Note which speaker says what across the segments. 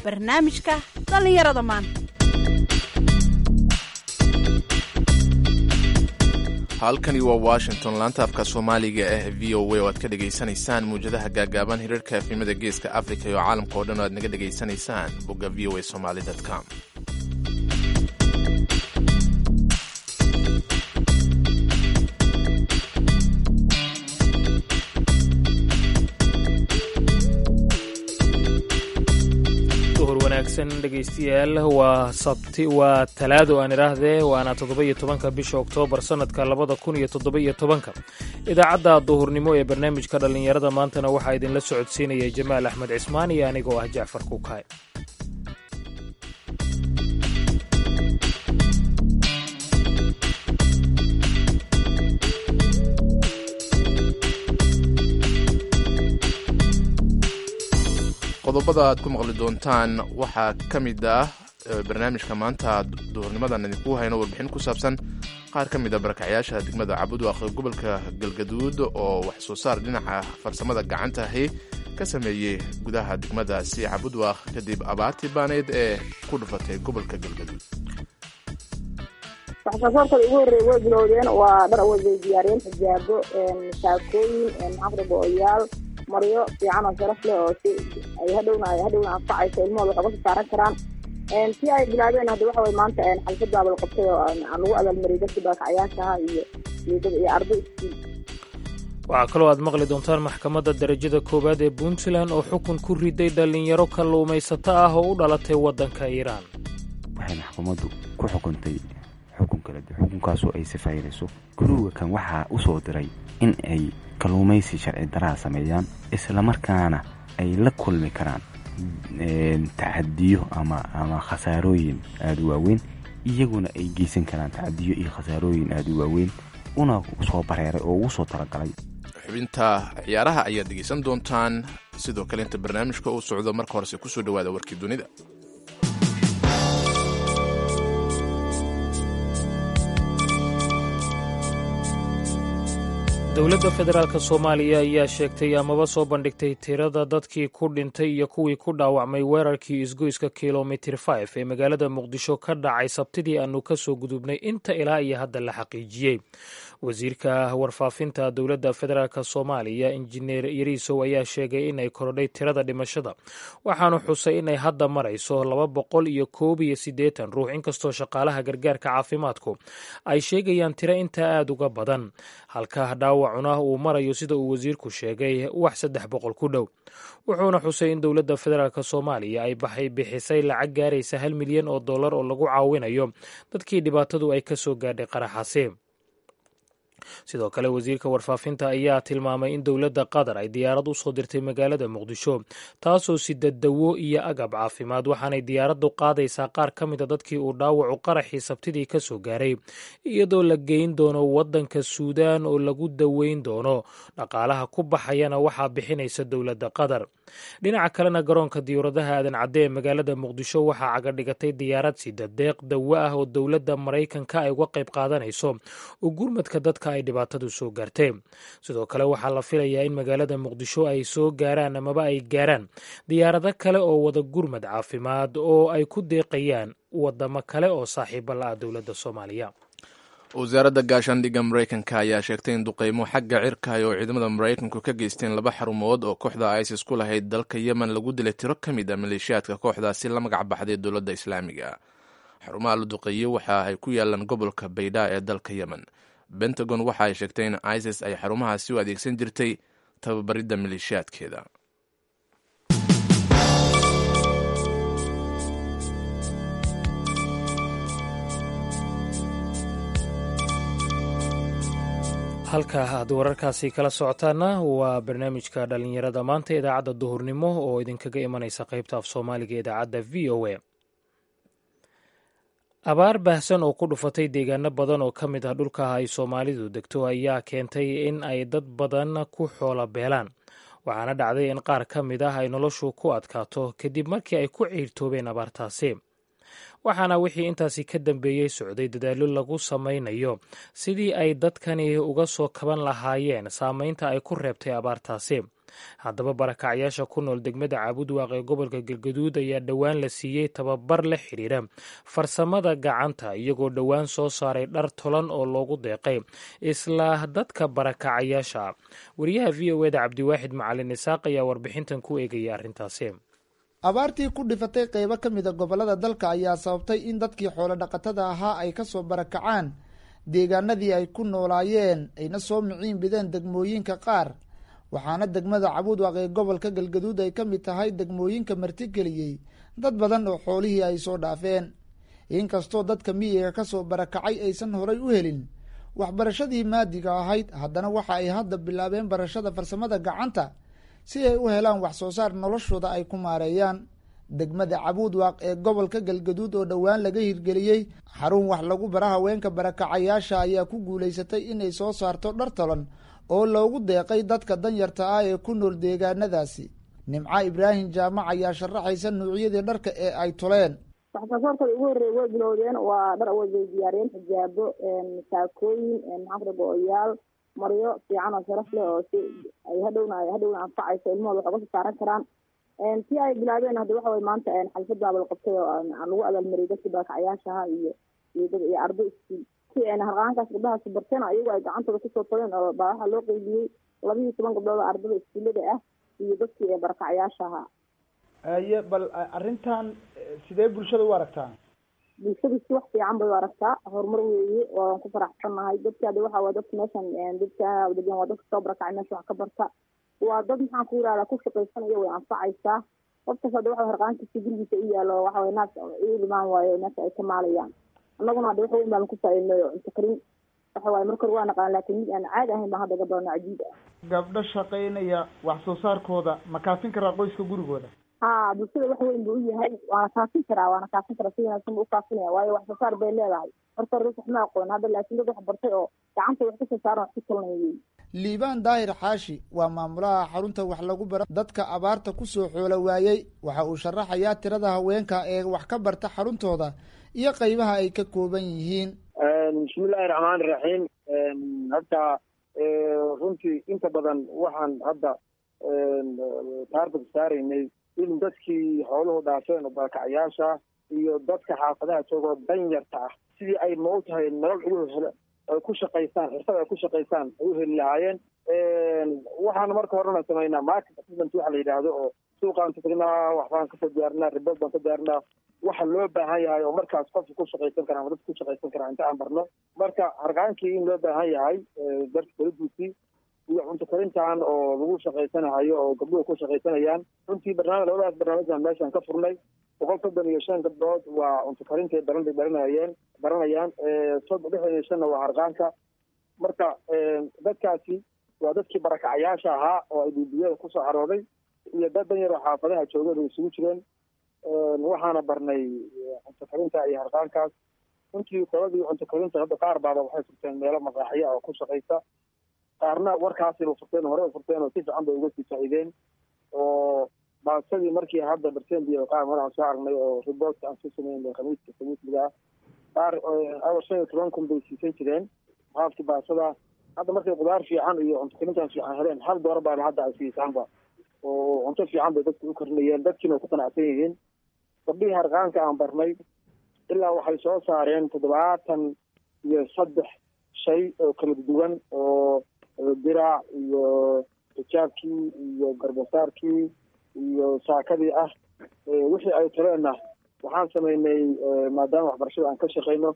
Speaker 1: barnaamijka dhallinyarada maanta
Speaker 2: halkani waa washington laanta afka soomaaliga ah v o a oo aad ka dhegaysanaysaan muwjadaha gaagaaban hirarka efimada geeska africa iyo caalamka oo dhan oo aad naga dhegaysanaysaan bogga v o a somaly com
Speaker 3: duhur wanaagsan dhegaystayaal waa sabti waa talaado aan idhaahdee waana toddoba-iyo tobanka bisha oktoobar sannadka labada kun iyo toddoba-iyo tobanka idaacadda duhurnimo ee barnaamijka dhallinyarada maantana waxaa idinla socodsiinaya jamaal axmed cismaan iyo anigoo ah jacfar kuukaay
Speaker 2: qodobada aad ku maqli doontaan waxaa ka mid ah barnaamijka maanta duhurnimadan idinku hayno warbixin ku saabsan qaar ka mid a barakacyaasha degmada cabudwaaq ee gobolka galgaduud oo wax soo saar dhinaca farsamada gacanta ahi ka sameeyey gudaha degmadaasi cabudwaaq kadib abaartii baaneyd ee ku dhufatay gobolka galgaduud
Speaker 4: waxsoosaarkooda ugu horreeya way bilowdeen waa dhar way diyaariyeen xijaabo saakooyin maxaafraba oyaal maryo fiican oo sharaf leh oo si ay hadhowna ay hadhowna anfacayso ilmahooda wax uga soo saaran karaan si ay bilaabeen hadda waxa way maanta xalfadaaba la qabtay oo aan lagu abaalmariyay dadkii baakacayaashaha iyo iyo arday iskuul
Speaker 3: waxaa kaloo aad maqli doontaan maxkamadda darajada koowaad ee puntland oo xukun ku riday dhallinyaro kalluumaysato ah oo u dhalatay waddanka iiraan
Speaker 5: waxay maxkamaddu ku xukuntay xukun kale xukunkaasoo ay sifaynayso guruga kan waxaa u soo diray in ay kalluumaysi sharci daraha sameeyaan islamarkaana ay la kulmi karaan tacadiyo ama ama khasaarooyin aada u waaweyn iyaguna ay geysan karaan tacadiyo iyo khasaarooyin aada u waaweyn una soo bareeray oo ugu soo talagalay
Speaker 2: xubinta ciyaaraha ayaad dhegaysan doontaan sidoo kale inta barnaamijka uu socdo marka horese kusoo dhawaada warkii dunida
Speaker 3: dowladda federaalk soomaaliya ayaa sheegtay amaba soo bandhigtay tirada dadkii ku dhintay iyo kuwii ku dhaawacmay weerarkii isgoyska kilomitir 5 ee magaalada muqdisho ka dhacay sabtidii aanu ka soo gudubnay inta ilaa iyo hadda la xaqiijiyey wasiirka warfaafinta dowladda federaalk soomaaliya injineer yariisow ayaa sheegay inay korodhay tirada dhimashada waxaanu xusay inay hadda marayso laba boqol iyo koob iyo siddeetan ruux inkastoo shaqaalaha gargaarka caafimaadku ay sheegayaan tiro intaa aada uga badan halka dhaawacuna uu marayo sida uu wasiirku sheegay wax saddex boqol ku dhow wuxuuna xusay in dowladda federaalk soomaaliya ay baxay bixisay lacag gaaraysa hal milyan oo dollar oo lagu caawinayo dadkii dhibaatadu ay ka soo gaadhay qaraxaasi sidoo kale wasiirka warfaafinta ayaa tilmaamay in dowladda qatar ay diyaarad u soo dirtay magaalada muqdisho taasoo sida dawo iyo agab caafimaad waxaanay diyaaraddu qaadaysaa qaar ka mida dadkii uu dhaawacu qaraxii sabtidii ka soo gaaray iyadoo la geyn doono waddanka suudaan oo lagu daweyn doono dhaqaalaha ku baxayana waxaa bixinaysa dowladda qatar dhinaca kalena garoonka diyuuradaha aadan cadde ee magaalada muqdisho waxaa cagadhigatay diyaarad sida deeq dawo ah oo dowladda maraykanka ay uga qayb qaadanayso oo gurmadka dadka ay dhibaatadu soo gaartay sidoo kale waxaa la filayaa in magaalada muqdisho ay soo gaaraan amaba ay gaaraan diyaarado kale oo wada gurmad caafimaad oo ay ku deeqayaan wadamo kale oo saaxiibo la ah dowladda soomaaliya
Speaker 2: wasaaradda gaashaandhigga maraykanka ayaa sheegtay in duqeymo xagga cirkahay oo ciidamada maraykanku ka geysteen laba xarumood oo kooxda isis ku lahayd dalka yemen lagu dilay tiro ka mid a maleeshiyaadka kooxdaasi la magac baxday dowladda islaamiga xarumaha la duqeeyey waxa ay ku yaalaan gobolka baydha ee dalka yemen bentagon waxa ay sheegtay in isis ay xarumahaasi u adeegsan jirtay tababaridda maleeshiyaadkeeda
Speaker 3: halka aad wararkaasi kala socotaana waa barnaamijka dhallinyarada maanta idaacadda duhurnimo oo idinkaga imanaysa qaybta af soomaaliga idaacadda v o a abaar baahsan oo ku dhufatay deegaano badan oo ka mid ah dhulka ay soomaalidu degto ayaa keentay in ay dad badan ku xoola beelaan waxaana dhacday in qaar ka mid ah ay noloshu ku adkaato kadib markii ay ku ciirtoobeen abaartaasi waxaana wixii intaasi ka dambeeyey socday dadaallo lagu samaynayo sidii ay dadkani uga soo kaban lahaayeen saameynta ay ku reebtay abaartaasi haddaba barakacyaasha ku nool degmada caabudwaaq ee gobolka galgaduud ayaa dhowaan la siiyey tababar la xidhiira farsamada gacanta iyagoo dhowaan soo saaray dhar tolan oo loogu deeqay isla dadka barakacayaasha wariyaha v o eda cabdiwaaxid macalin isaaq ayaa warbixintan ku eegaya arrintaasi
Speaker 6: abaartii ku dhifatay qeybo ka mida gobollada dalka ayaa sababtay in dadkii xoolo dhaqatada ahaa ay kasoo barakacaan deegaanadii ay ku noolaayeen ayna soo miciin bideen degmooyinka qaar waxaana degmada cabuudwaaq ee gobolka galgaduud ay ka mid tahay degmooyinka martigeliyey dad badan oo xoolihii ay soo dhaafeen inkastoo dadka miyiga kasoo barakacay aysan horay u helin waxbarashadii maadiga ahayd haddana waxa ay hadda bilaabeen barashada farsamada gacanta si ay u helaan wax soo saar noloshooda ay ku maareeyaan degmada cabuudwaaq ee gobolka galgaduud oo dhowaan laga hirgeliyey xarun wax lagu bara haweenka barakacayaasha ayaa ku guulaysatay inay soo saarto dhar tolan oo loogu deeqay dadka danyarta ah ee ku nool deegaanadaasi nimco ibraahim jaamac ayaa sharaxaysa nuucyadii dharka ee ay toleen
Speaker 4: waxsoosaarkooda ugu horreeya way bilowdeen waa dhar way diyaariyeen xijaabo saakooyin maxaanku go-oyaal maryo fiican oo sharaf leh oo si ay hadhowna hadhowna anfacayso ilmahooda wax uga soo saaran karaan si ay bilaabeen hadda waxa way maanta xalfad baaba la qabtay oo lagu abaalmariyay dadkii barakacayaashaha iyo iyo dad iyo arday iskuul si harqaankaas gabdhahaasi barteen ayagu ay gacantooda kusoo tageen oo baa waxaa loo qeybiyey laba iyo toban gabdhood oo ardada iskuullada ah iyo dadkii ee barakacayaasha ahaa
Speaker 7: aye bal arrintan sidee bulshada u aragtaa
Speaker 4: bulshadu si wax fiican bay u aragtaa horumar weeye waan ku faraxsannahay dadka ade waxa waa dadka meeshan dadka degan waa dadka soo barakacay meesha wax ka barta waa dad maxaan ku yirahdaa ku shaqaysanaya way anfacaysaa qofkas hadda waxa harqaankiisa gurigiisa u yaalo waxa way naas ilimaan waayo meesha ay ka maalayaan annaguna hadda wax weyn baan ku faaidnay oo cunto karin waxa waaye marka hore waa naqaan laakiin mid aan caadi ahayn baan hadda gabarno cajiib ah
Speaker 7: gabdho shaqaynaya wax soo saarkooda ma kaafin karaa qoyska gurigooda
Speaker 4: ha bulshada wax weyn buu u yahay waana kaafin karaa waana kaafin karaa si wanaagsan buu ukaafinaya waayo wax soo saar bay leedahay marka hore wax ma aqoon hadda laakiin dad wax bartay oo gacanta wax kasoo saaran wax ku talanayay
Speaker 6: liibaan daahir xaashi waa maamulaha xarunta wax lagu bara dadka abaarta kusoo xoolo waayey waxa uu sharaxayaa tirada haweenka ee wax ka barta xaruntooda iyo qeybaha ay ka kooban yihiin
Speaker 8: bismillahi raxmaani raxiim hadda runtii inta badan waxaan hadda taargad saaraynay in dadkii xooluhu dhaafeen oo barakacayaasha iyo dadka xaafadaha joogoo danyarta ah sidii ay mau tahay nolol ugu hel ay ku shaqaystaan xirfad ay ku shaqaystaan ay u heli lahaayeen waxaan marka horena samaynaa market assessment waxa la yidhaahdo oo suuqaan ka tagnaa waxbaan kasoo diyaarinaa ribood baan ka diyaarinaa waxa loo baahan yahay oo markaas qofka ku shaqaysan kara ama dadka ku shaqaysan karaa inta aan barno marka harqaankii in loo baahan yahay darka kaladuusii iyo cunto karintan oo lagu shaqaysanahayo oo gabdhuhu ku shaqaysanayaan runtii barnaamij labadaas barnaamijaan meeshaan ka furnay boqol soddon iyo shan gabdhood waa cunto karintay baran bay baranayeen baranayaan soddon lixdan iyo shanna waa harqaanka marka dadkaasi waa dadkii barakacayaasha ahaa oo ay bibiyada kusoo carooday iyo dad dan yaroo xaafadaha joogeen ay isugu jireen waxaana barnay cunto karinta iyo harqaankaas runtii qoladii cunto karinta hadda qaar baaba waxay furteen meelo maqaaxiya oo ku shaqaysa qaarna warkaasiba furteen hore furteen oo si fiican bay uga sii faa'iideen oo baasadii markii hadda barsendiya qaar mar aan soo aragnay oo riboortka aan soo sameynay khamiiska khamiisliga ah qaar awal shan iyo toban kun bay siisan jireen haafki baasada hadda markay qudaar fiican iyo cunto karintan fiican heleen hal doora baaba hadda ay siisaanba oo cunto fiican bay dadka u karinayeen dadkiina way ku qanacsan yihiin gabdhihii harqaanka aan barnay ilaa waxay soo saareen toddobaatan iyo saddex shay oo kala duwan oo diraac iyo xijaabkii iyo garbasaarkii iyo saakadii ah wixii ay taleenna waxaan samaynay maadaama waxbarashada aan ka shaqayno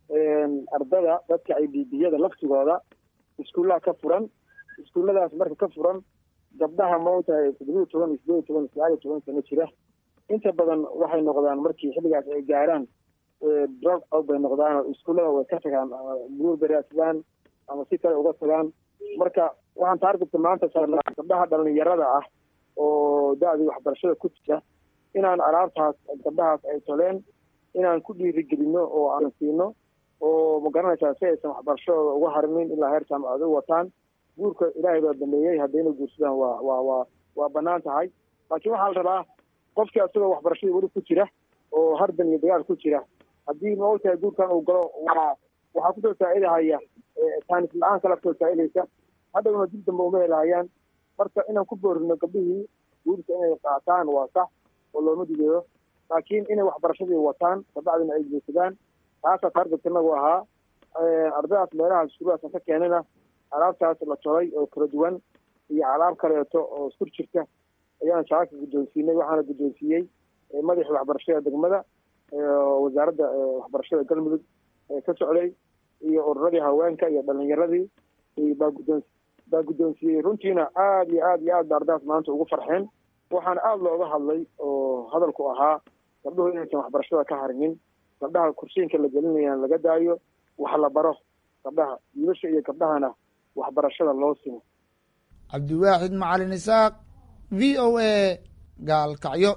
Speaker 8: ardada dadka ay bibiyada laftigooda iskuullaha ka furan iskuulladaas marka ka furan gabdhaha mautahay toddobiyo toban iyo sideed iyo toban sagaal iyo toban sano jira inta badan waxay noqdaan markii xilligaas ay gaaraan drug out bay noqdaan oo iskuullada way ka tagaan guur baraadsadaan ama si kale uga tagaan marka waxaan taargetka maanta saarnaa gabdhaha dhalinyarada ah oo da-dii waxbarashada ku jira inaan alaabtaas gabdhahaas ay toleen inaan ku dhiirigelino oo aan siino oo magaranaysaa si aysan waxbarashadooda uga harmin ilaa heer jaamacad u wataan guurka ilaahay baa baneeyey haddayna guursadaan waa waa waa waa banaan tahay laakiin waxaa la rabaa qofkii asagoo waxbarashadii weli ku jira oo hardan iyo dagaal ku jira inaan alaabtaas gabdhahaas ay toleen inaan ku dhiirigelino oo aan siino oo magaranaysaa si aysan waxbarashadooda uga harmin ilaa heer jaamacad u wataan guurka ilaahay baa baneeyey haddayna guursadaan waa waa waa waa banaan tahay laakiin waxaa la rabaa qofkii asagoo waxbarashadii weli ku jira oo hardan iyo dagaal ku jira haddii maogtahay guurkan uu galo waa waxaa kusoo saa'idahaya taanis la-aan kala kusoo saa'idaysa hadhowna dib dambe uma helahayaan marka inaan ku boorino gabdhihii guurka inay qaataan waa sax oo looma digayo laakiin inay waxbarashadii wataan kabacdina ay guursadaan taasaa taargetka inagu ahaa ardaydaas meelaha iskuulahaas ka keenayna alaabtaas la tolay oo kala duwan iyo alaab kaleeto oo iskur jirta ayaan shaaka guddoonsiinay waxaana guddoonsiiyey madaxii waxbarashada degmada wasaaradda waxbarashada galmudug ka socday iyo ururadii haweenka iyo dhalinyaradii baa guddoon baa guddoonsiiyey runtiina aada iyo aad iyo aad ba ardaydaas maanta ugu farxeen waxaana aada looga hadlay oo hadalku ahaa gabdhuhu inaysan waxbarashada ka harinin gabdhaha kursiinka la gelinayaan laga daayo wax la baro gabdhaha wiilasha iyo gabdhahana waxbarashada loo simo
Speaker 6: cabdiwaaxid macalin isaaq v o a gaalkacyo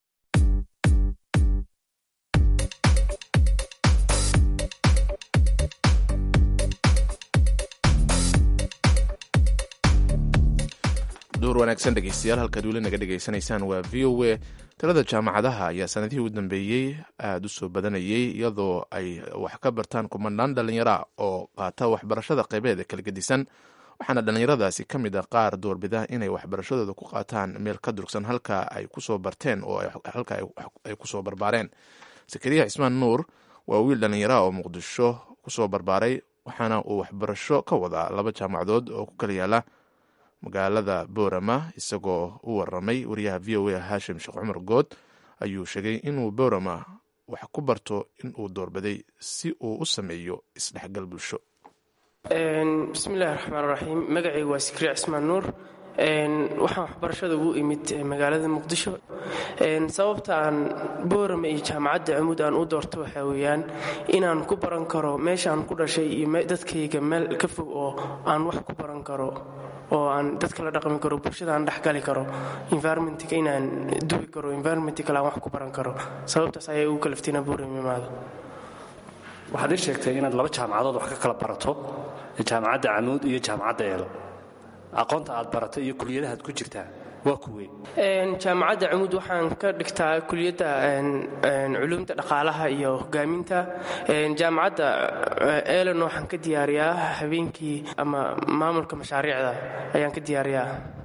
Speaker 2: duur wanaagsan dhegeystayaal halkaad weli naga dhegaysanaysaan waa v o a talada jaamacadaha ayaa sanadihii u dambeeyey aada u soo badanayey iyadoo ay wax ka bartaan kumanaan dhallinyara oo qaata waxbarashada qaybeeda kala gedisan waxaana dhallinyaradaasi ka mid ah qaar doorbida inay waxbarashadooda ku qaataan meel ka durugsan halka ay kusoo barteen oo halka ay kusoo barbaareen sakariya cismaan nuur waa wiil dhallinyara oo muqdisho kusoo barbaaray waxaana uu waxbarasho ka wadaa laba jaamacadood oo ku kala yaala magaalada boorama isagoo u waramay wariyaha v o a haashim sheekh cumar good ayuu sheegay inuu boorama wax ku barto inuu doorbiday si uu u sameeyo isdhexgal bulsho
Speaker 9: bismillahi raxmaan raxiim magacayga waa sikriya cismaan nuur waxaan waxbarashada ugu imid magaalada muqdisho sababta aan boorama iyo jaamacadda camuud aan u doorto waxaa weeyaan inaan ku baran karo meeshaan ku dhashay iyo dadkayga meel ka fog oo aan wax ku baran karo oo aan dadka la dhaqmi karo bulshada aan dhexgali karo environmentka inaan duwi karo environment kale aan wax ku baran karo sababtaas ayaa ugu kalaftay inaan boorama imaado
Speaker 10: waxaad ii sheegtay inaad laba jaamacadood wax ka kala barato jaamacadda camuud iyo jaamacadda eelo aqoonta aad baratay iyo kuliyadahaad ku jirtaa waa kuwe
Speaker 9: jaamacadda camuud waxaan ka dhigtaa kuliyadda culuumta dhaqaalaha iyo hogaaminta jaamacadda elon waxaan ka diyaariyaa habeenkii ama maamulka mashaariicda ayaan ka diyaariyaa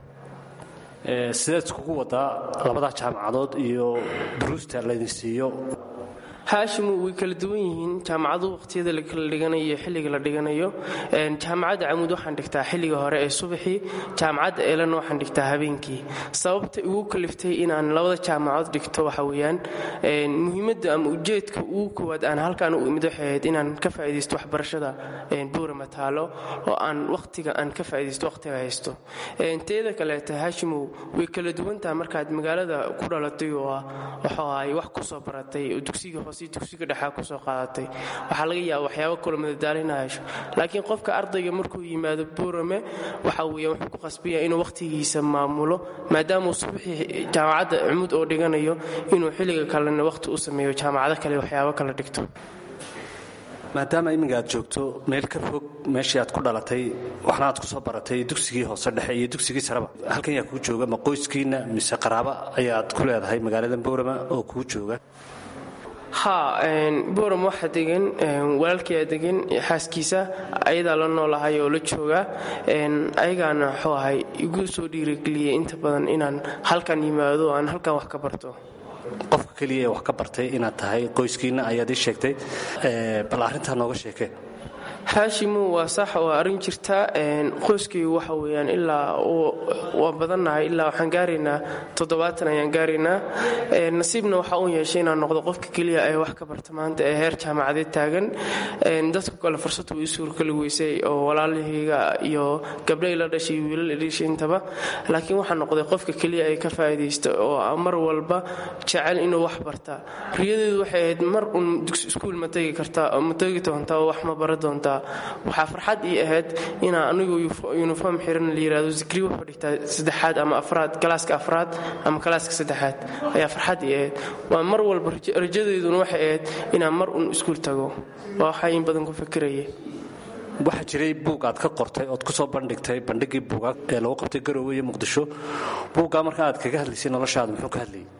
Speaker 10: sidaad iskugu wadaa labadaa jaamacadood iyo duruusta laydin siiyo
Speaker 9: haashimu way kala duwan yihiin jaamacadu waqhtiyada lakala dhiganayo iyo xilliga la dhiganayo jaamacadda camuud waxaan dhigtaa xilliga hore ee subaxii jaamacadda eelana waxaan dhigtaa habeenkii sababta igu kaliftay inaan labada jaamacadood dhigto waxa weeyaan muhiimadda ama ujeedka ugu koowaad aan halkaan u imid waxay ahayd inaan ka faa'iidaysto waxbarashada buurama taalo oo aan waqtiga aan ka faa'iidaysto waqtiga haysto teeda kaleeta haashimow way kala duwan tahay markaad magaalada ku dhalatay oo waxuu ahay wax kusoo baratay oo dugsiga hoose dugsiga dhexaa kusoo qaadatay waxaa laga yaaba waxyaaba kalo madadaalina hesho laakiin qofka ardayga markuu yimaado buurame waxa weeya wuxuu ku qasbaya inuu waqtigiisa maamulo maadaamuu subaxii jaamacadda cumuud oo dhiganayo inuu xilliga kalena waqti u sameeyo jaamacado kale waxyaabo kala dhigto
Speaker 10: maadaama iminka aad joogto meel ka fog meeshii aad ku dhalatay waxna aad ku soo baratay dugsigii hoose dhexe iyo dugsigii sareba halkan yaa kuu jooga ma qoyskiinna mise qaraaba ayaad ku leedahay magaalada boorama oo kuu jooga
Speaker 9: ha boram waxaa degan walaalkiyaa degan xaaskiisa ayadaa la noolahay oo la jooga ayagaana waxuu ahay igu soo dhiirigeliyey inta badan inaan halkan yimaado aan halkan wax ka barto
Speaker 10: qofka keliya ee wax ka bartay inaad tahay qoyskiinna ayaad ii sheegtay bal arrintaa nooga sheekee
Speaker 9: haashimu waa sax waa arrin jirta qoyskaygu waxa weeyaan ilaa waa badannahay ilaa waxaan gaaraynaa toddobaatan ayaan gaaraynaa nasiibna waxaa u yeeshay inaan noqdo qofka keliya ee wax ka barta maanta ee heer jaamacadeed taagan dadku kale fursad way suurkali weysay oo walaalahayga iyo gabdhay la dhashay wiilal idhishay intaba laakiin waxaa noqday qofka keliya ee ka faa'iidaysta oo mar walba jecel inuu wax barta riyadeedu waxay ahayd mar uun iskuul ma tegi kartaa ma tegi doontaa oo wax ma bara doontaa waxaa farxad ii ahayd inaa anigu uniform xiran la yirahdo zikri wuxuu dhigtaa saddexaad ama afraad kalaaska afraad ama kalaaska saddexaad ayaa farxad ii ahayd waa mar walba rajadeeduna waxay ahayd inaan mar un iskuul tago waa waxaa in badan ku fikiraya
Speaker 10: waxaa jiray buug aad ka qortay ood kusoo bandhigtay bandhigii buugaag ee lagu qabtay garoowe iyo muqdisho buuggaa marka aad kaga hadlaysay noloshaada muxuu ka hadlayay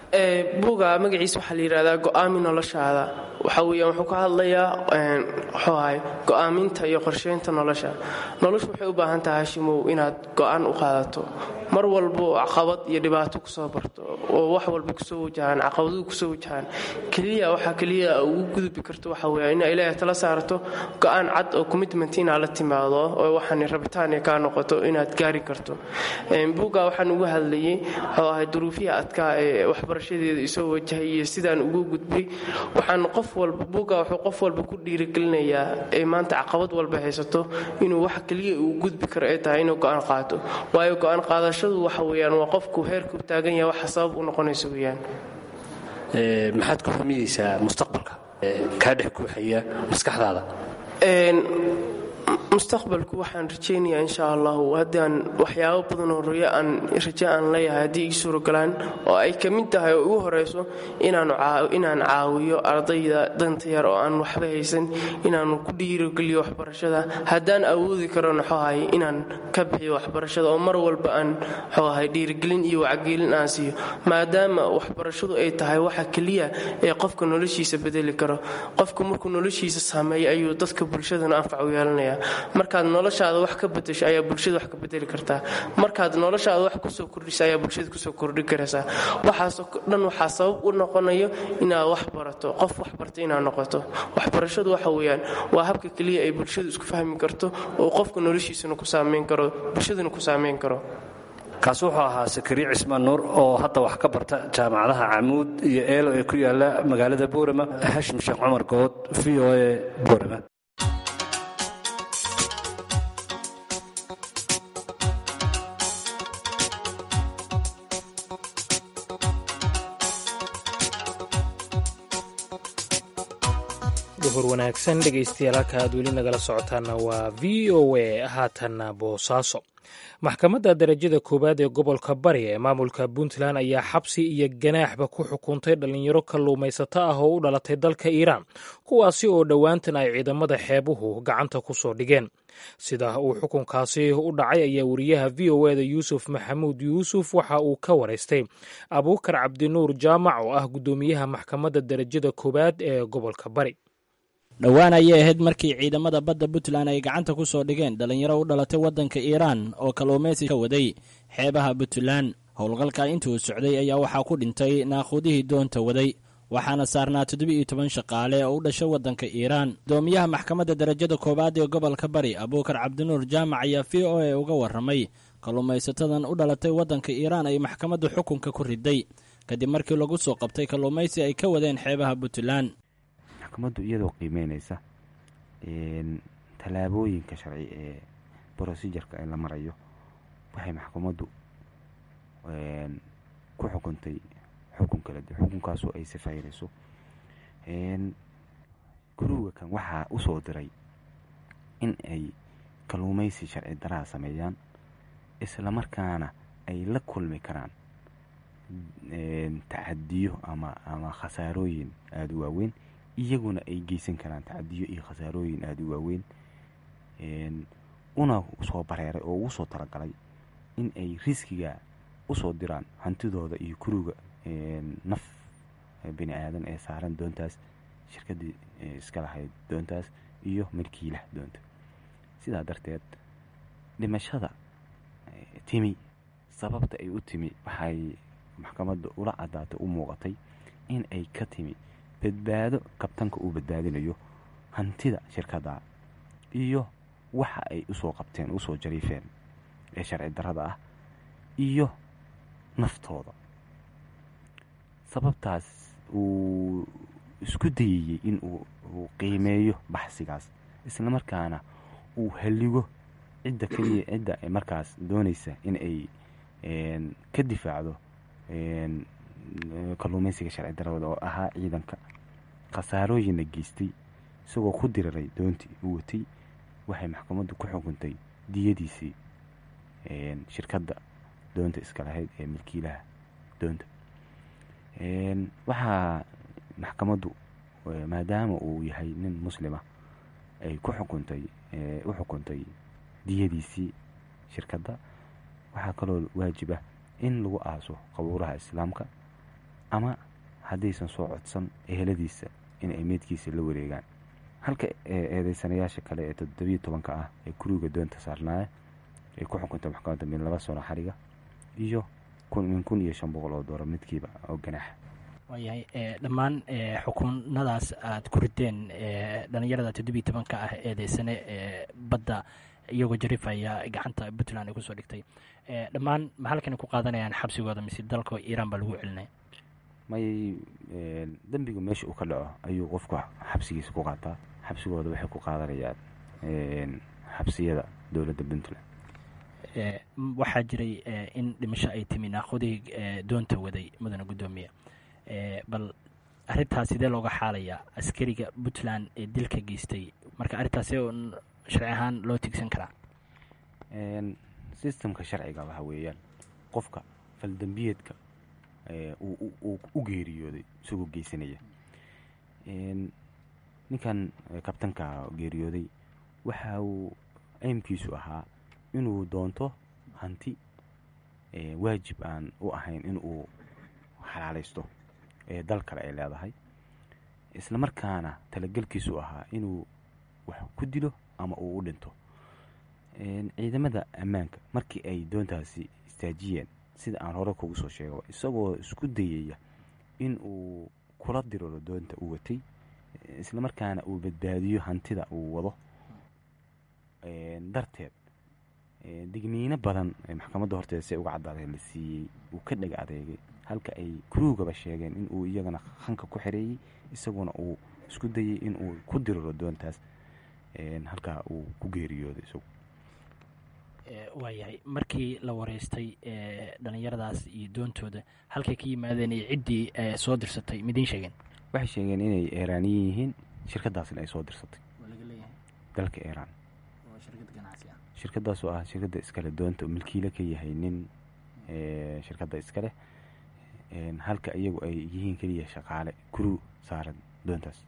Speaker 9: buuga magaciisa waxaa la yidhahdaa go'aami noloshaada waxa weeyaan wuxuu ka hadlayaa muxuu ahay go'aaminta iyo qorsheynta nolosha noloshu waxay u baahan tahay hashimow inaad go'aan u qaadato mar walbo caqabad iyo dhibaato kusoo barto oo wax walba kusoo wajahaan caqabaduhu kusoo wajahaan keliya waxaa keliya ugu gudbi karto waxa weeya inaa ilaahay tala saarto go'aan cad oo commitment inaad la timaado oo waxaan rabitaan ay kaa noqoto inaad gaari karto buuga waxaan ugu hadlayay wuxuu ahay duruufihii adkaa ee waxbarashadeeda isoo wajahay iyo sidaan ugu gudbay waxaan qof walba buuga wuxuu qof walba ku dhiirigelinayaa ee maanta caqabad walba haysato inuu wax keliya uu gudbi karo ay tahay inuu go'aan qaato waayo go'aan qaadashadu waxa weeyaan waa qofku heerku taagan yahay waxa sabab u noqonaysa weeyaan
Speaker 10: maxaad ku hamiyeysaa mustaqbalka kaa dhex guuxaya maskaxdaada
Speaker 9: mustaqbalku waxaan rajaynayaa insha allahu haddaan waxyaabo badan oo royo aan rajo aan leeyahay haddii ii suurogalaan oo ay ka mid tahay oo ugu horayso inaan caawiyo ardayda danta yar oo aan waxba haysan inaanu ku dhiirogeliyo waxbarashada haddaan awoodi karo naxoahay inaan ka bixiyo waxbarashada oo mar walba aan xooahay dhiirigelin iyo wacgelin aan siiyo maadaama waxbarashadu ay tahay waxa keliya ee qofka noloshiisa bedeli karo qofku markuu noloshiisa saameeya ayuu dadka bulshadana anfac u yeelanaya markaad noloshaada wax ka bedesho ayaa bulshada wax ka bedeli kartaa markaad noloshaada wax kusoo kordhisa ayaa bulshada kusoo kordhi karaysaa waxaasoo dhan waxaa sabab u noqonayo inaad wax barato qof wax barta inaad noqoto waxbarashadu waxa weeyaan waa habka keliya ay bulshadu isku fahmi karto oo qofka noloshiisana ku saameyn karo bulshadana ku saameyn karo
Speaker 10: kaasi wuxuu ahaa sakariye cismaan nuur oo hadda wax ka barta jaamacadaha camuud iyo eelo ee ku yaala magaalada boorama hashim sheekh cumar good v o e boorama
Speaker 3: duhur wanaagsan dhegaystayaal halka aad weli nagala socotaana waa v o a haatanna boosaaso maxkamadda darajada koowaad ee gobolka bari ee maamulka puntland ayaa xabsi iyo ganaaxba ku xukuntay dhallinyaro kalluumaysato ah oo u dhalatay dalka iiraan kuwaasi oo dhowaantan ay ciidamada xeebuhu gacanta ku soo dhigeen sida uu xukunkaasi u dhacay ayaa wariyaha v o eda yuusuf maxamuud yuusuf waxa uu ka waraystay abuukar cabdinuur jaamac oo ah guddoomiyaha maxkamadda darajada koowaad ee gobolka bari
Speaker 11: dhowaan ayay ahayd markii ciidamada badda puntland ay gacanta ku soo dhigeen dhallinyaro u dhalatay waddanka iiraan oo kalluumaysi ka waday xeebaha puntland howlgalka intuu socday ayaa waxaa ku dhintay naaquudihii doonta waday waxaana saarnaa toddoba-iyo toban shaqaale oo u dhashay waddanka iiraan gudoomiyaha maxkamadda darajada koowaad ee gobolka bari abuukar cabdinuur jaamac ayaa v o a uga warramay kalluumaysatadan u dhalatay waddanka iiraan ay maxkamadda xukunka ku riday kadib markii lagu soo qabtay kalluumaysi ay ka wadeen xeebaha puntland
Speaker 5: maxkamaddu iyadoo qiimeynaysa tallaabooyinka sharci ee brosijarka ee la marayo waxay maxkamaddu ku xukuntay xukun kala duwan xukunkaasoo ay sifaynayso guruga kan waxaa u soo diray in ay kalluumaysi sharci daraa sameeyaan islamarkaana ay la kulmi karaan tacadiyo ama ama khasaarooyin aada u waaweyn iyaguna ay geysan karaan tacadiyo iyo khasaarooyin aada u waaweyn una soo bareeray oo ugu soo talagalay in ay riskiga usoo diraan hantidooda iyo kuruga naf bini aadan ee saaran doontaas shirkadii iska lahayd doontaas iyo milkiilaha doonta sidaa darteed dhimashada timi sababta ay u timi waxay maxkamadda ula caddaatay u muuqatay in ay ka timi badbaado kabtanka uu badbaadinayo hantida shirkadda iyo waxa ay usoo qabteen usoo jariifeen ee sharci darrada ah iyo naftooda sababtaas uu isku dayayey in uu qiimeeyo baxsigaas islamarkaana uu halligo cidda keliya cidda markaas doonaysa in ay ka difaacdo kalluumaysiga sharci darrada oo ahaa ciidanka khasaarooyinna geystay isagoo ku diriray doontii u watay waxay maxkamaddu ku xukuntay diyadiisii shirkadda doonta iska lahayd ee milkiilaha doonta waxaa maxkamaddu maadaama uu yahay nin muslima ay ku xukuntay u xukuntay diyadiisii shirkadda waxaa kaloo waajib ah in lagu aaso qabuuraha islaamka ama haddaysan soo codsan eheladiisa in ay meydkiisa la wareegaan halka eedeysanayaasha kale ee toddobiyo tobanka ah ee kuriga doonta saarnaaya ay ku xukuntay maxkamadda min laba sano xariga iyo min kun iyo shan boqol oo doolar midkiiba oo ganaaxa
Speaker 11: waayahay dhammaan xukunadaas aad ku rideen dhalinyarada toddobiyo tobanka ah eedeysane ee badda iyagoo jarifaya gacanta puntland ay kusoo dhigtay dhammaan ma halkan ku qaadanayaan xabsigooda mise dalka iiraan baa lagu celinaya
Speaker 5: may dembiga meesha uu ka dhaco ayuu qofku xabsigiisa ku qaataa xabsigooda waxay ku qaadanayaan xabsiyada dowladda puntland
Speaker 11: waxaa jiray in dhimasho ay timi naaqodig doonta waday mudane guddoomiye bal arrintaas sidee looga xaalayaa askariga puntland ee dilka geystay marka arrintaas sharci ahaan loo tigsan karaa
Speaker 5: sistemka sharciga waxa weeyaan qofka faldembiyeedka uu u geeriyooday isagoo geysanaya ninkan kabtanka geeriyooday waxa uu aymkiisu ahaa inuu doonto hanti waajib aan u ahayn in uu xalaalaysto ee dal kale ay leedahay isla markaana talagelkiisu ahaa inuu wax ku dilo ama uu u dhinto ciidamada ammaanka markii ay doontaasi istaajiyeen sida aan hore kugu soo sheegaba isagoo isku dayaya in uu kula diriro doonta uu watay isla markaana uu badbaadiyo hantida uu wado darteed digniino badan maxkamadda horteeda si uga cadaaday la siiyey uu ka dhega adeegay halka ay kuruugaba sheegeen in uu iyagana hanka ku xereeyey isaguna uu isku dayay in uu ku diriro doontaas halkaa uu ku geeriyooday isagu
Speaker 11: waayahay markii la wareystay dhalinyaradaas iyo doontooda halkay ka yimaadeen iyo ciddii soo dirsatay midiin sheegeen
Speaker 5: waxay sheegeen inay eeraaniyin yihiin shirkadaasna ay soo dirsatay dalka iiraan shirkadaas oo ah shirkadda iskale doonta milkiile ka yahay nin shirkadda iskaleh halka iyagu ay yihiin keliya shaqaale kuruu saaran doontaas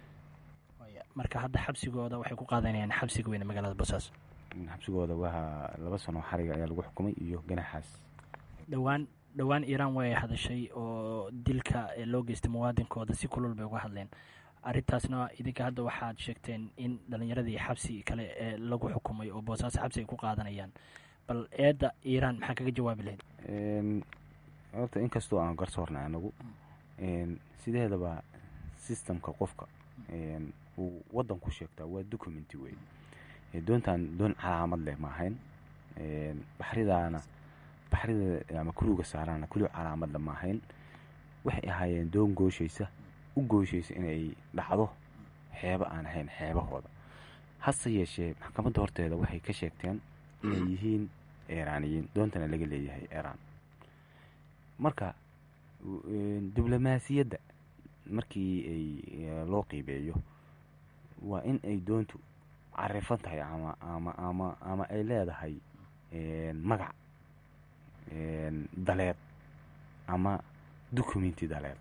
Speaker 11: marka hadda xabsigooda waxay ku qaadanayaan xabsiga weyne magaalada boosaaso
Speaker 5: xabsigooda waa laba sano xariga ayaa lagu xukumay iyo ganaxaas
Speaker 11: dhowaan dhowaan iiraan way hadashay oo dilka loo geystay muwaadinkooda si kulul bay uga hadleen arrintaasna idinka hadda waxaad sheegteen in dhalinyaradii xabsi kale ee lagu xukumay oo boosaaso xabsi ay ku qaadanayaan bal eedda iiraan maxaa kaga jawaabi lahayd
Speaker 5: horta inkastoo aan garsoorna anagu sideedaba sistemka qofka uu waddan ku sheegtaa waa documenti wey doontan doon calaamad leh ma ahayn baxridaana baxrida ama kuruga saaraana kuliga calaamadle ma ahayn waxay ahaayeen doon gooshaysa u gooshaysa inay dhacdo xeebo aan ahayn xeebahooda hase yeeshee maxkamadda horteeda waxay ka sheegteen inay yihiin eeraaniyiin doontana laga leeyahay iiraan marka diblomaasiyadda markii ay loo qiibeeyo waa in ay doontu carifan tahay ama ama ama ama ay leedahay magac daleed ama documenti daleed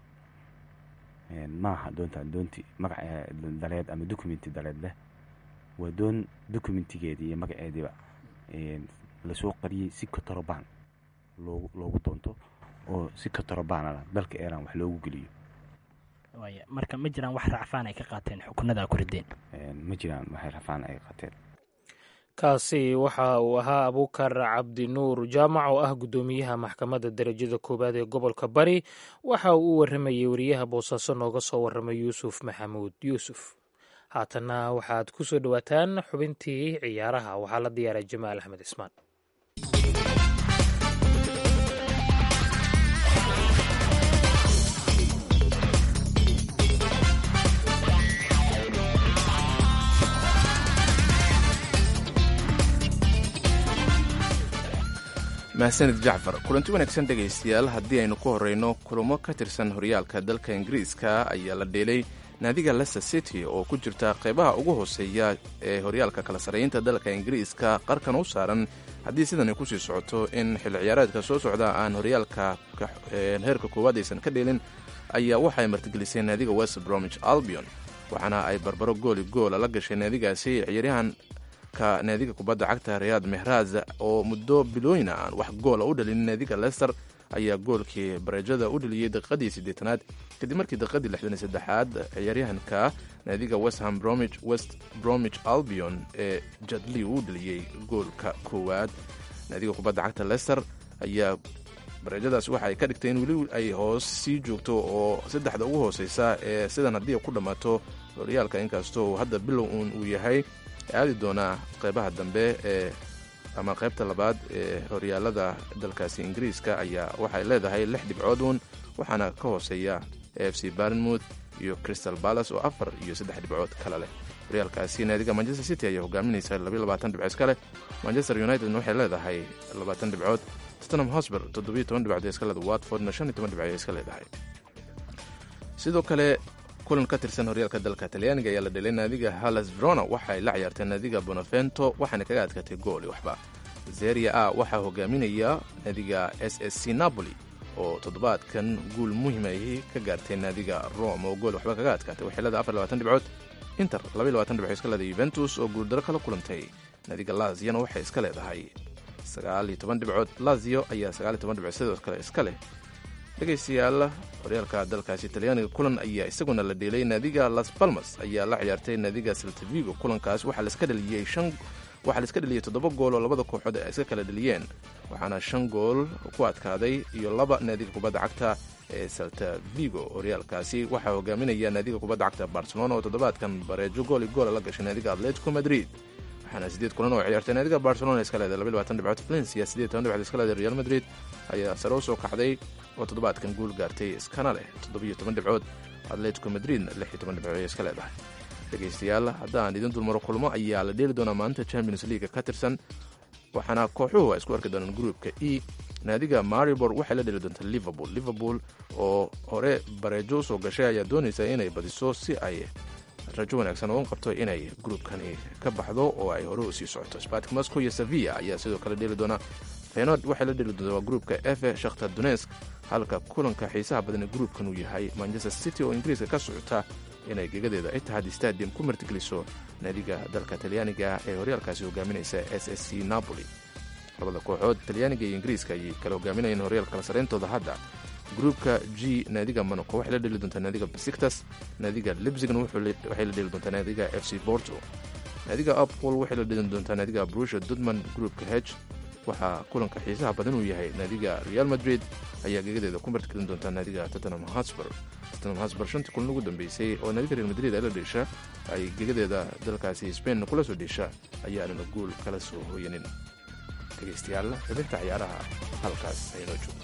Speaker 5: maaha doontaan doonti magac daleed ama documenti daleed leh waa doon documentigeedii iyo magaceediiba lasoo qariyey si katorobaan loogu loogu doonto oo si katorobaan dalka iiraan wax loogu geliyo
Speaker 11: waaya marka ma jiraan wax racfaan ay ka qaateen xukunada ku rideen
Speaker 5: ma jiraan waxay racfaan ay qaateen
Speaker 3: kaasi waxa uu ahaa abuukar cabdinuur jaamac oo ah guddoomiyaha maxkamadda darajada koowaad ee gobolka bari waxa uu u warramayey wariyaha boosaaso nooga soo warramay yuusuf maxamuud yuusuf haatanna waxaad ku soo dhowaataan xubintii ciyaaraha waxaa la diyaaray jamaal axmed cismaan
Speaker 2: mahadsanid jacfar kulanti wanaagsan dhegaystayaal haddii aynu ku horreyno kulamo ka tirsan horyaalka dalka ingiriiska ayaa la dheelay naadiga leicester city oo ku jirta qeybaha ugu hooseeya ee horyaalka kala sarreynta dalka ingiriiska qarkan u saaran haddii sidani kusii socoto in xilli ciyaareedka soo socda aan horyaalka heerka koowaad aysan ka dheelin ayaa waxay martigelisay naadiga west bromich albion waxaana ay barbaro gooli goola la gashay naadigaasi ciyaaryahan ka naadiga kubadda cagta riyaad mehraz oo muddo bilooyina aan wax goola u dhalin naadiga lester ayaa goolkii bareejada u dheliyey daqiiqadii siddeetanaad kadib markii daqiiqadii lixdan iyo saddexaad ciyaaryahanka naadiga westham bromich west bromich albion ee jadli uu dheliyey goolka koowaad naadiga kubadda cagta lester ayaa bareejadaas waxa ay ka dhigtay in weli ay hoos sii joogto oo saddexda ugu hooseysa ee sidan haddii ku dhammaato horyaalka inkastoo hadda bilow uun uu yahay aadi doonaa qeybaha dambe ee ama qaybta labaad ee horyaalada dalkaasi ingiriiska ayaa waxay leedahay lix dhibcood uun waxaana ka hooseeya f c barnmouth iyo crystal balas oo afar iyo saddex dhibcood kale leh horyaalkaasi naadiga manchester city ayaa hogaaminaysa labayabaatan dhibcood iska leh manchester unitedna waxay leedahay labaatan dhibcood tottenham hosber toddobiyo toban dhibcood iska leeda watfordna shan iyo toban dhibcood iska leedahay sidoo kale kulan ka tirsan horyaalka dalka talyaaniga ayaa la dhelay naadiga hallas verona waxaay la ciyaartay naadiga bonavento waxaana kaga adkaatay gooli waxba zeria a waxaa hogaaminaya naadiga s s c napoli oo toddobaadkan guul muhimahi ka gaartay naadiga rome oo gool waxba kaga adkaatay waxay leedahay afar labaatan dhibcood inter labaiy labaatan dhibcood iska leedahay yuventus oo guuldaro kala kulantay naadiga laziana waxay iska leedahay sagaal iyo toban dhibcood lazio ayaa sagaal iyo toban dhibcood sidoo kale iska leh dhegaystayaal horyaalka dalkaasi talyaaniga kulan ayaa isaguna la dheelay naadiga las balmas ayaa la ciyaartay naadiga saltavigo kulankaas waxaa laiska dhaliyey shan waxaa laiska dheliyey toddoba gool oo labada kooxood ay iska kala dheliyeen waxaana shan gool ku adkaaday iyo laba naadiga kubadda cagta ee salta vigo horyaalkaasi waxaa hogaaminaya naadiga kubadda cagta barcelona oo toddobaadkan bareejo gool iyo goola la gashay naadiga atletico madrid waxaana sideed kulan oo ciyaartay naadiga barcelona iska leedahay laba labaatan dhibcood valencia sideed toban dhibcood iska leedahay real madrid ayaa sare u soo kacday oo toddobaadkan guul gaartay iskana leh toddobiyo toban dhibcood atletico madridna lix iyo toban dhibcood ay iska leedahay dhegaystayaal haddaan idin dulmaro kulmo ayaa la dheeli doonaa maalinta champions leaga ka tirsan waxaana kooxuhu ay isku arki doonaan gruupka e naadiga maribor waxay la dheli doontaa liverpool liverpool oo hore bareejo usoo gashay ayaa doonaysa inay badiso si ay rajo wanaagsan uga qabto inay gruupkani ka baxdo oo ay hore u sii socoto spartik moscow iyo sevilla ayaa sidoo kale dheeli doona fenord waxay la dheli doontaa gruupka efe shakhtar donesk halka kulanka xiisaha badan ee gruupkan uu yahay manchester city oo ingiriiska ka socota inay gegadeeda itihad stadium ku martigeliso naadiga dalka talyaaniga ee horyaalkaasi hogaaminaysa s s c napoli labada kooxood talyaaniga iyo ingiriiska ayay kala hogaaminayeen horyaalka kala sareyntooda hadda gruupka g naadiga monaco waxay la dheli doontaa naadiga basiktas naadiga libzigna waxay la dheli doontaa naadiga f c borto naadiga apol waxay la dheli doontaa naadiga brusha dudman gruupka h waxaa kulanka xiisaha badan uu yahay naadiga real madrid ayaa gegadeeda ku martigelin doontaa naadiga tottenham hosber tottenham hosber shantii kulan ugu dambeysay oo naadiga real madrid ay la dheesha ay gegadeeda dalkaasi spain kula soo dheesha ayaanana guul kala soo hooyanin dhegaystayaal xubinta ciyaaraha halkaas aynoo joogto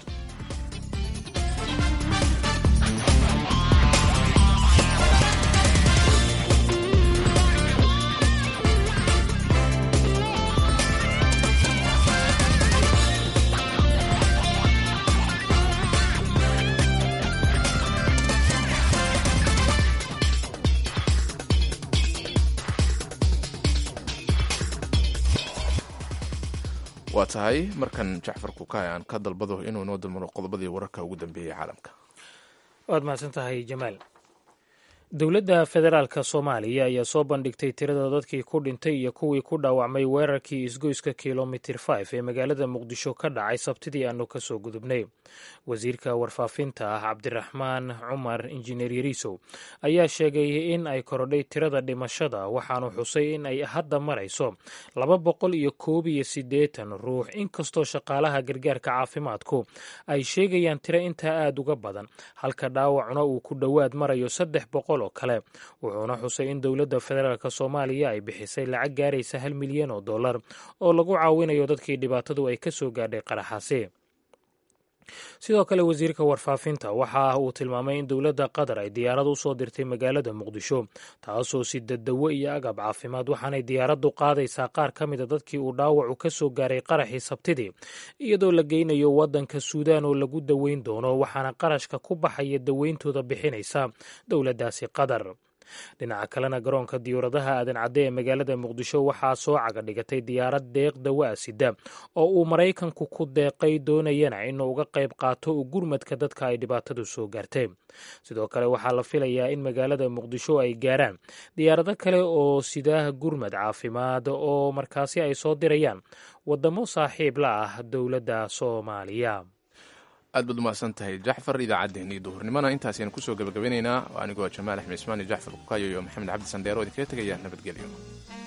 Speaker 2: waa tahay markan jacfar kukaay aan ka dalbado inuu inoo dulmaro qodobadii wararka ugu dambeeyey caalamka
Speaker 3: waad mahadsan tahay jamaal dowladda federaalka soomaaliya ayaa soo bandhigtay tirada dadkii ku dhintay iyo kuwii ku dhaawacmay weerarkii isgoyska kilomitir 5 ee magaalada muqdisho ka dhacay sabtidii aanu ka soo gudubnay wasiirka warfaafinta ah cabdiraxmaan cumar injineer yariisow ayaa sheegay in ay korodhay tirada dhimashada waxaanu xusay in ay hadda marayso laba boqol iyo koob iyo siddeetan ruux inkastoo shaqaalaha gargaarka caafimaadku ay sheegayaan tiro intaa aada uga badan halka dhaawacuna uu ku dhowaad marayo saddex boqol oo kale wuxuuna xusay in dowladda federaalk soomaaliya ay bixisay lacag gaaraysa hal milyan oo dollar oo lagu caawinayo dadkii dhibaatadu ay ka soo gaadhay qaraxaasi sidoo kale wasiirka warfaafinta waxa uu tilmaamay in dowladda qatar ay diyaarad u soo dirtay magaalada muqdisho taasoo si dadawo iyo agab caafimaad waxaanay diyaaraddu qaadaysaa qaar ka mida dadkii uu dhaawacu ka soo gaaray qaraxii sabtidii iyadoo la geynayo waddanka suudaan oo lagu daweyn doono waxaana qarashka ku baxaya daweyntooda bixinaysa dowladdaasi qatar dhinaca kalena garoonka diyuuradaha aadan cadde ee magaalada muqdisho waxaa soo caga dhigatay diyaarad deeq dawa sida oo uu maraykanku ku deeqay doonayana inuu uga qayb qaato u gurmadka dadka ay dhibaatadu soo gaartay sidoo kale waxaa la filayaa in magaalada muqdisho ay gaaraan diyaarado kale oo sidaah gurmad caafimaad oo markaasi ay soo dirayaan wadamo saaxiib la ah dowladda soomaaliya
Speaker 2: aad baad umahadsan tahay jacfar idaacaddeenii duhurnimona intaasaynu kusoo gabagabanaynaa anigoo jamaal axmed ismaan iyo jacfar kukayo iyo maxamed cabdi sandheero idinkaga tegaya nabadgelyo